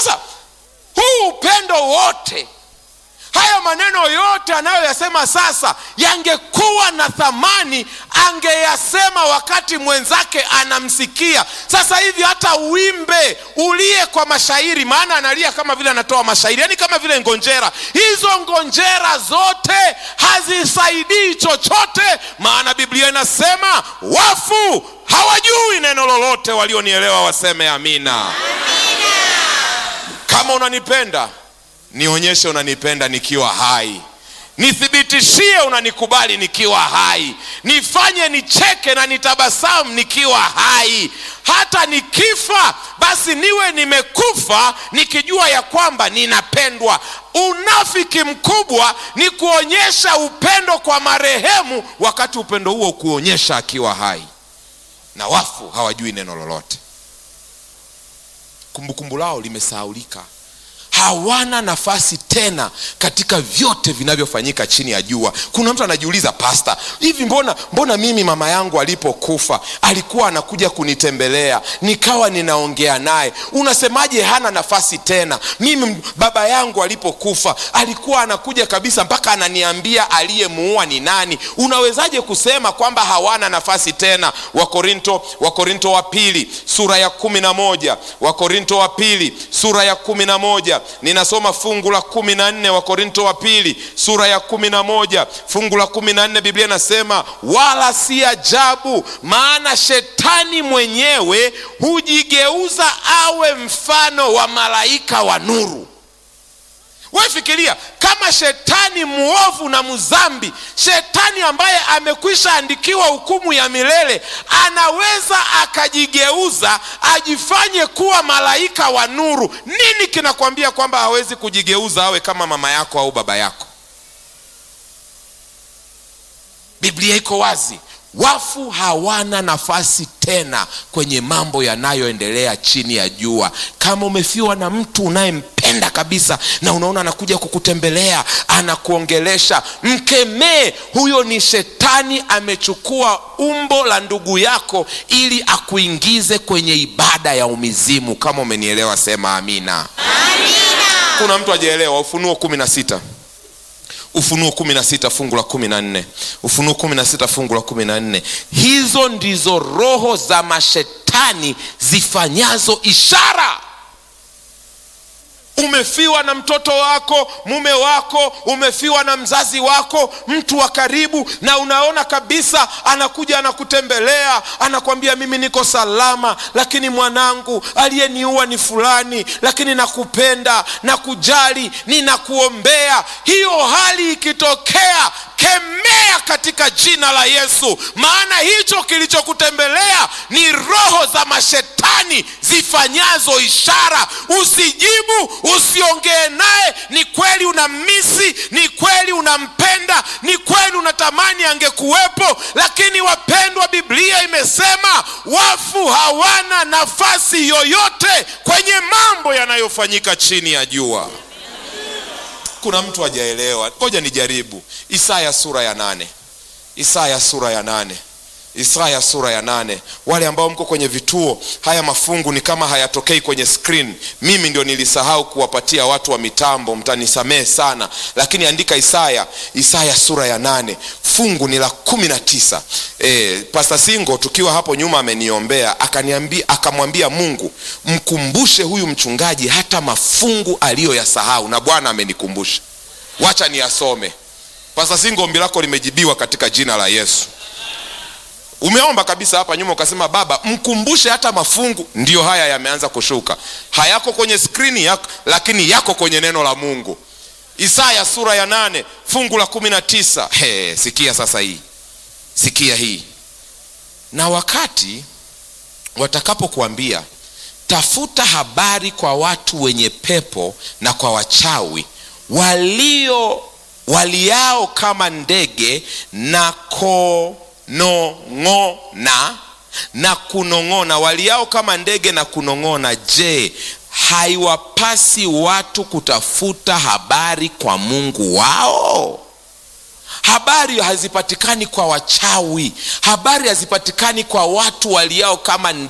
sasa huu upendo wote haya maneno yote anayoyasema sasa yangekuwa na thamani angeyasema wakati mwenzake anamsikia sasa hivi hata uimbe ulie kwa mashairi maana analia kama vile anatoa mashairi yaani kama vile ngonjera hizo ngonjera zote hazisaidii chochote maana biblia inasema wafu hawajui neno lolote walionielewa waseme amina kama unanipenda nionyeshe unanipenda nikiwa hai nithibitishie unanikubali nikiwa hai nifanye nicheke na nitabasamu nikiwa hai hata nikifa basi niwe nimekufa nikijua ya kwamba ninapendwa unafiki mkubwa ni kuonyesha upendo kwa marehemu wakati upendo huo kuonyesha akiwa hai na wafu hawajui neno lolote kumbukumbu lao limesahaulika hawana nafasi tena katika vyote vinavyofanyika chini ya jua kuna mtu anajiuliza pasta hivi mbona mbona mimi mama yangu alipokufa alikuwa anakuja kunitembelea nikawa ninaongea naye unasemaje hana nafasi tena mimi baba yangu alipokufa alikuwa anakuja kabisa mpaka ananiambia aliyemuua ni nani unawezaje kusema kwamba hawana nafasi tena wakorinto wakorinto wa pili sura ya kumi na moja wakorinto wa pili sura ya kumi na moja ninasoma fungu la kumi na nne wa korinto wa pili sura ya kumi na moja fungu la kumi na nne biblia inasema wala si ajabu maana shetani mwenyewe hujigeuza awe mfano wa malaika wa nuru we fikiria kama shetani mwovu na mzambi shetani ambaye amekwisha andikiwa hukumu ya milele anaweza akajigeuza ajifanye kuwa malaika wa nuru nini kinakwambia kwamba hawezi kujigeuza awe kama mama yako au baba yako biblia iko wazi wafu hawana nafasi tena kwenye mambo yanayoendelea chini ya jua kama umefiwa na mtu unayempenda kabisa na unaona anakuja kukutembelea anakuongelesha mkemee huyo ni shetani amechukua umbo la ndugu yako ili akuingize kwenye ibada ya umizimu kama umenielewa sema amina, amina. kuna mtu ajaelewa ufunuo kumi na sita ufunuo kumi na sita fungu la kumi na nne ufunuo kumi na sita fungu la kumi na nne hizo ndizo roho za mashetani zifanyazo ishara umefiwa na mtoto wako mume wako umefiwa na mzazi wako mtu wa karibu na unaona kabisa anakuja anakutembelea anakwambia mimi niko salama lakini mwanangu aliyeniua ni fulani lakini nakupenda na kujali ninakuombea hiyo hali ikitokea kemea katika jina la yesu maana hicho kilichokutembelea ni roho za mashetani zifanyazo ishara usijibu usiongee naye ni kweli unammisi ni kweli unampenda ni kweli unatamani angekuwepo lakini wapendwa biblia imesema wafu hawana nafasi yoyote kwenye mambo yanayofanyika chini ya jua kuna mtu hajaelewa ngoja nijaribu isaya sura ya nane isaya sura ya nane isaya sura ya nane wale ambao mko kwenye vituo haya mafungu ni kama hayatokei kwenye screen mimi ndio nilisahau kuwapatia watu wa mitambo mtanisamehe sana lakini andika isaya isaya sura ya nane fungu ni la kumi na tisa e, pasta singo tukiwa hapo nyuma ameniombea akaniambia akamwambia mungu mkumbushe huyu mchungaji hata mafungu aliyoyasahau na bwana amenikumbusha wacha niyasome pasta singo ombi lako limejibiwa katika jina la yesu umeomba kabisa hapa nyuma ukasema baba mkumbushe hata mafungu ndiyo haya yameanza kushuka hayako kwenye skrini yako lakini yako kwenye neno la mungu isaya sura ya nane fungu la kumi na tisa He, sikia sasa hii sikia hii na wakati watakapokuambia tafuta habari kwa watu wenye pepo na kwa wachawi walio waliao kama ndege na konong'ona na kunong'ona waliao kama ndege na kunong'ona je haiwapasi watu kutafuta habari kwa mungu wao habari hazipatikani kwa wachawi habari hazipatikani kwa watu waliao kama ndege